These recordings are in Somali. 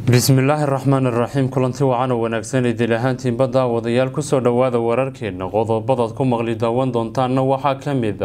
bismillaahi raxmaan iraxiim kulanti wacan oo wanaagsan idil ahaantiinba daawadayaal kusoo dhowaada wararkeena qodobadaad ku maqli daawan doontaanna waxaa ka mid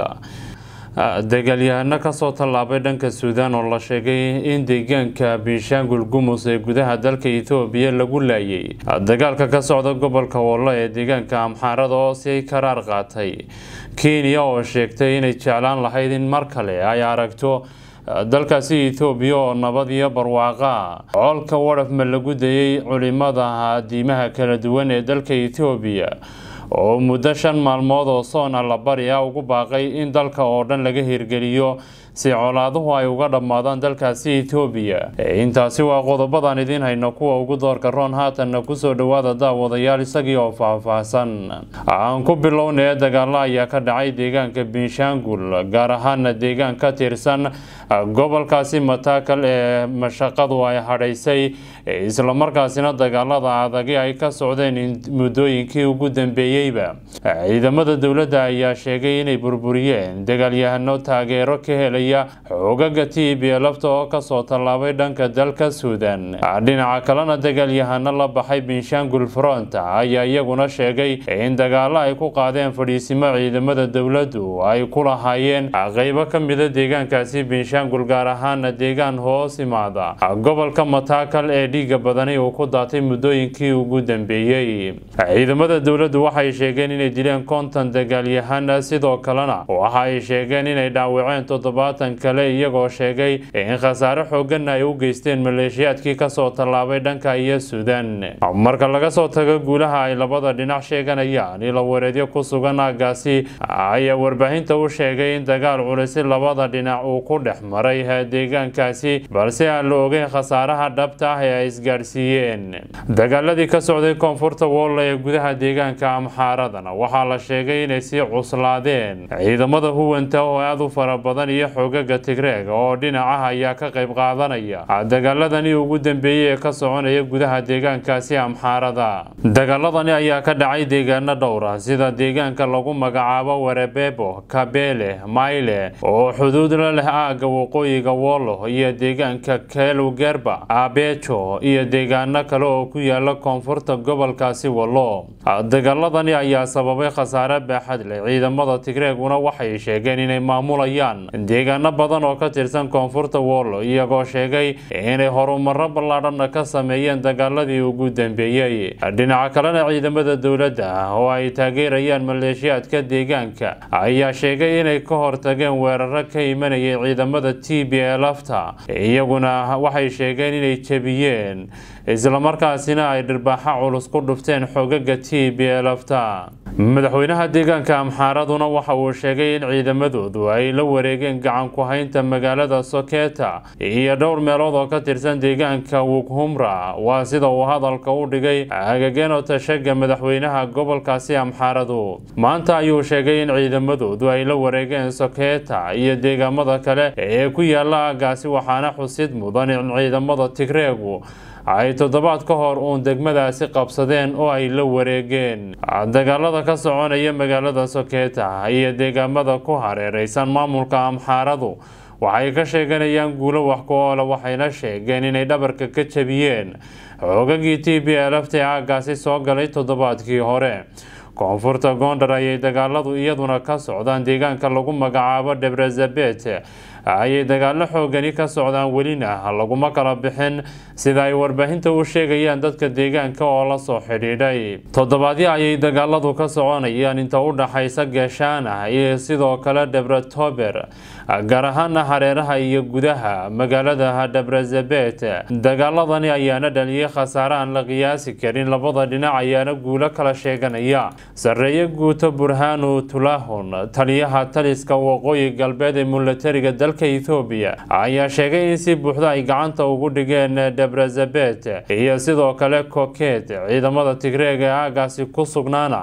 a dagaalyahano kasoo tallaabay dhanka suudaan oo la sheegay in deegaanka binshaangul gumus ee gudaha dalka ethoobiya lagu laayay dagaalka ka socda gobolka wollo ee deegaanka amxaarada oo si karaar qaatay kenya oo sheegtay inay jeclaan lahayd in mar kale ay aragto dalkaasi ethoobiya oo nabad iyo barwaaqa coolka wadhafma lagu dayay culimada diimaha kala duwan ee dalka ethoobiya oo muddo shan maalmood oo soon allabari ah ugu baaqay in dalka oo dhan laga hirgeliyo si colaaduhu ay uga dhammaadaan dalkaasi ethoobiya intaasi waa qodobadan idiin hayno kuwa ugu doorka roon haatanna kusoo dhowaada daawadayaal isagii oo faahfaahsan aan ku bilownaya dagaalo ayaa ka dhacay deegaanka binshaangul gaar ahaana deegaan ka tirsan gobolkaasi mataakal ee mashaqadu ay hadhaysay islamarkaasina dagaalada adagi ay ka socdeen muddooyinkii ugu dambeeyeyba ciidamada dowladda ayaa sheegay inay burburiyeen dagaalyahano taageero ka helaya xoogaga t b lafta oo kasoo tallaabay dhanka dalka suudan dhinaca kalena dagaalyahano la baxay binshaangul front ayaa iyaguna sheegay in dagaalo ay ku qaadeen fadhiisimo ciidamada dowladdu ay ku lahaayeen qeybo ka mida deegaankaasi binshaangul gaar ahaana deegaan hoos imaada gobolka mataakal ee dhiiga badani uu ku daatay muddooyinkii ugu dambeeyey ciidamada dowladdu waxay sheegeen inay dileen konton dagaalyahan sidoo kalena waxa ay sheegeen inay dhaawaceen toddobaatan kale iyagoo sheegay in khasaare xooganna ay u geysteen maleeshiyaadkii kasoo tallaabay dhanka iyo suudan marka laga soo tago guulaha ay labada dhinac sheeganayaan ilo wareedyo ku sugan aagaasi ayaa warbaahinta u sheegay in dagaal culisi labada dhinac uu ku dhex maray deegaankaasi balse aan la ogeyn khasaaraha dhabta ah ee ay isgaadhsiiyeen dagaaladii ka socday koonfurta wolla ee gudaha deegaanka amxaaradana waxaa la sheegay inay sii cuslaadeen ciidamada huwanta oo aada u fara badan iyo xoogaga tigreeg oo dhinacaha ayaa ka qayb qaadanaya dagaaladani ugu dambeeyey ee ka soconaya gudaha deegaankaasi amxaarada dagaaladani ayaa ka dhacay deegaano dhowra sida deegaanka lagu magacaabo warebebo kabele mayle oo xuduud la leh aagga waqooyiga wollo iyo deegaanka kelugerba abejo iyo deegaano kale oo ku yaala koonfurta gobolkaasi wallo dagaaladani ayaa sababay khasaare baaxad leh ciidamada tigreeguna waxay sheegeen inay maamulayaan deegaano badan oo ka tirsan koonfurta wollo iyagoo sheegay inay horumaro ballaadhanna ka sameeyeen dagaaladii ugu dambeeyey dhinaca kalena ciidamada dowladda oo ay taageerayaan maleeshiyaadka deegaanka ayaa sheegay inay ka hortageen weeraro ka imanayay ciidamada t b lafta iyaguna waxay sheegeen inay jebiyeen islamarkaasina ay dhirbaaxo culus ku dhufteen xogaga t b lafta madaxweynaha deegaanka amxaaraduna waxa uu sheegay in ciidamadoodu ay la wareegeen gacan ku haynta magaalada soketa iyo dhowr meelood oo ka tirsan deegaanka wukhumra waa sida uu hadalka u dhigay agageeno tashaga madaxweynaha gobolkaasi amxaaradu maanta ayuu sheegay in ciidamadoodu ay la wareegeen soketa iyo deegaamada kale ee ku yaala aagaasi waxaana xusid mudan in ciidamada tigreegu ay toddobaad ka hor uun degmadaasi qabsadeen oo ay la wareegeen dagaalada ka soconaya magaalada soketa iyo deegaamada ku hareereysan maamulka amxaaradu waxay ka sheeganayaan guulo wax ku oola waxayna sheegeen inay dhabarka ka jabiyeen xoogagii t b lft aagaasi soo galay toddobaadkii hore koonfurta gondar ayay dagaaladu iyaduna ka socdaan deegaanka lagu magacaabo debrazabet ayay dagaalo xoogani ka socdaan welina laguma kala bixin sida ay warbaahinta u sheegayaan dadka deegaanka oo la soo xidhiidhay toddobaadyo ayay dagaaladu ka soconayaan inta u dhaxaysa gaashaana iyo sidoo kale debratober gaar ahaana hareeraha iyo gudaha magaalada debrazabet dagaaladani ayaana dhaliyay khasaare aan la qiyaasi karin labada dhinac ayaana guulo kala sheeganaya sareeye guuto burhanu tulahun taliyaha taliska waqooyi galbeed ee milatariga dalka ethoobiya ayaa sheegay in si buuxda ay gacanta ugu dhigeen debrazabet iyo sidoo kale koket ciidamada tigreeg ee aagaasi ku sugnaana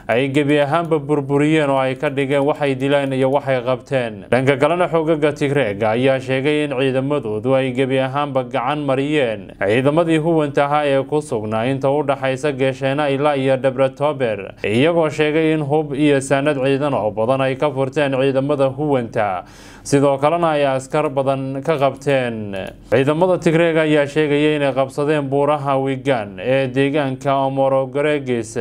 ay gebi ahaanba burburiyeen oo ay ka dhigeen waxay dileen iyo waxay qabteen dhanka kalena xoogaga tigreega ayaa sheegay in ciidamadoodu ay gebi ahaanba gacan mariyeen ciidamadii huwanta ahaa ee ku sugnaa inta u dhaxaysa geesheena ilaa iyo dhebretober iyagoo sheegay in hub iyo saanad ciidan oo badan ay ka furteen ciidamada huwanta sidoo kalena ay askar badan ka qabteen ciidamada tigreeg ayaa sheegaya inay qabsadeen buuraha wigan ee deegaanka omorogaregis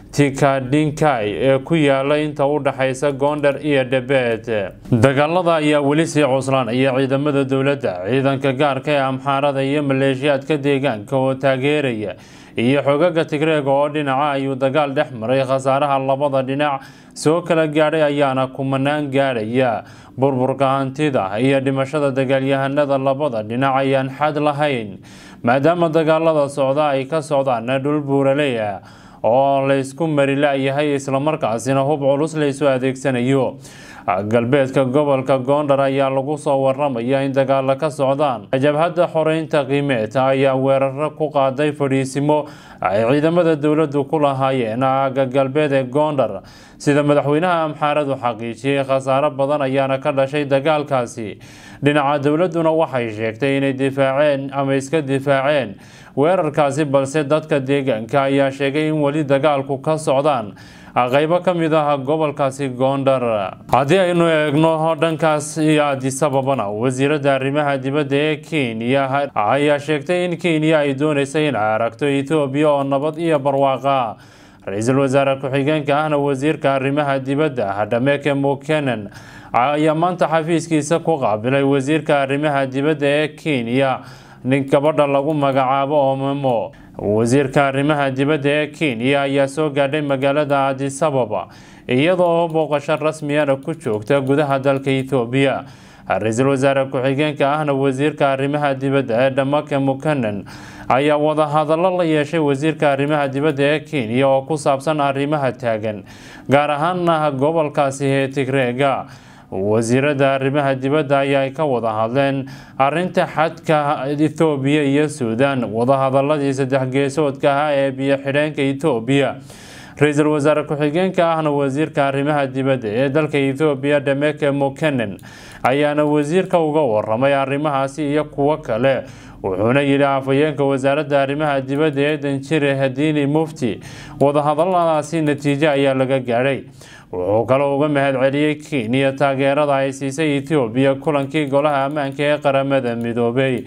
tikadhinkai ee ku yaala inta u dhaxaysa goondar iyo dhabeed dagaalada ayaa weli sii cuslaanaya ciidamada dowladda ciidanka gaarka ee amxaarada iyo maleeshiyaadka deegaanka oo taageeraya iyo xogaga tigreega oo dhinaca ayuu dagaal dhex maray khasaaraha labada dhinac soo kala gaadhay ayaana kumanaan gaadhaya burburka hantida iyo dhimashada dagaalyahanada labada dhinac ayaan xad lahayn maadaama dagaalada socda ay ka socdaan dhul buuraley ah oo laysku mari la-yahay islamarkaasina hub culus laysu adeegsanayo galbeedka gobolka goondar ayaa lagu soo waramaya in dagaalo ka socdaan jabhadda xoreynta qiimeed ayaa weeraro ku qaaday fadhiisimo ay ciidamada dowladdu ku lahaayeen aaga galbeed ee goondar sida madaxweynaha amxaaradu xaqiijiyey khasaaro badan ayaana ka dhashay dagaalkaasi dhinaca dowladduna waxay sheegtay inay difaaceen ama iska difaaceen weerarkaasi balse dadka deegaanka ayaa sheegay in weli dagaalku ka socdaan qaybo ka mid ah gobolkaasi goondar haddii aynu eegno dhankaas iyo adisababana wasiiradda arrimaha dibadda ee kenya ayaa sheegtay in kenya ay dooneysay in ay aragto ethoobiya oo nabad iyo barwaaqa ra-iisul wasaare ku-xigeenka ahna wasiirka arrimaha dibadda dhameke mukenen ayaa maanta xafiiskiisa ku qaabilay wasiirka arrimaha dibadda ee kenya nin gabadha lagu magacaabo omemo wasiirka arrimaha dibadda ee kenya ayaa soo gaadhay magaalada adisababa iyadoo booqasho rasmiyana ku joogta gudaha dalka ethoobiya ra-iisul wasaare ku-xigeenka ahna wasiirka arrimaha dibadda ee dhamake mukanen ayaa wadahadallo la yeeshay wasiirka arrimaha dibadda ee kenya oo ku saabsan arrimaha taagan gaar ahaana gobolkaasi ee tigreega wasiirada arrimaha dibadda ayaa ka wada hadleen arinta xadka ethoobiya iyo suudan wadahadaladii saddex geesoodka ahaa ee biyo xidheenka ethoobiya ra-iisul wasaare ku-xigeenka ahna wasiirka arrimaha dibadda ee dalka ethoobiya dhameke mukenen ayaana wasiirka uga waramay arrimahaasi iyo kuwo kale wuxuuna yidhi afhayeenka wasaaradda arrimaha dibadda ee danjire hadiini mufti wadahadaladaasi natiijo ayaa laga gaadhay wuxuu kaloo uga mahad celiyey kenya taageerada ay siisay ethoobiya kulankii golaha ammaanka ee qaramada midoobay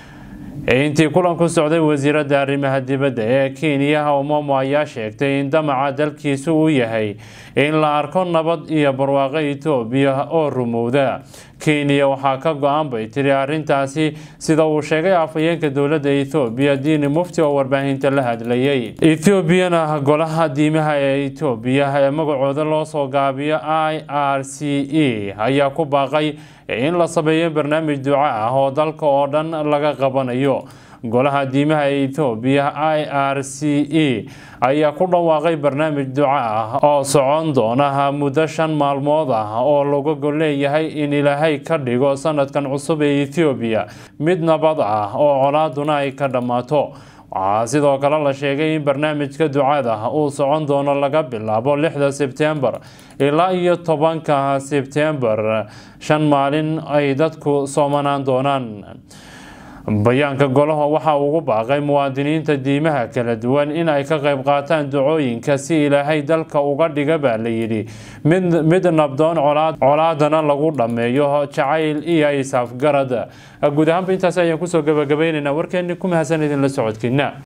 intii kulanku socday wasiiradda arrimaha dibadda ee kenya omomo ayaa sheegtay in damaca dalkiisu uu yahay in la arko nabad iyo barwaaqo etoobiya oo rumowda kenya waxaa ka go-an bay tiri arrintaasi sida uu sheegay afhayeenka dowladda ethoobiya diini mufti oo warbaahinta la hadlayay ethoobiana golaha diimaha ee etoobiya ee magacooda loo soo gaabiyo i r c e ayaa ku baaqay in la sameeyo barnaamij duco ah oo dalka oo dhan laga qabanayo golaha diimaha ee ethoobiya i r c e ayaa ku dhawaaqay barnaamij duco ah oo socon doona muddo shan maalmood ah oo laga gol leeyahay in ilaahay ka dhigo sanadkan cusub ee ethoobiya mid nabad ah oo colaaduna ay ka dhammaato waxaa sidoo kale la sheegay in barnaamijka ducada uu socon doono laga bilaabo lixda sebtembar ilaa iyo tobanka sebtembar shan maalin ay dadku soomanaan doonaan bayaanka golaha waxa ugu baaqay muwaadiniinta diimaha kala duwan in ay ka qayb qaataan ducooyinka si ilaahay dalka uga dhiga baa la yidhi mid nabdoon colaadana lagu dhammeeyo jacayl iyo isaafgarad guud ahaanba intaas ayaan kusoo gabagabaynaynaa warkeeni ku mahadsan idinla socodkiina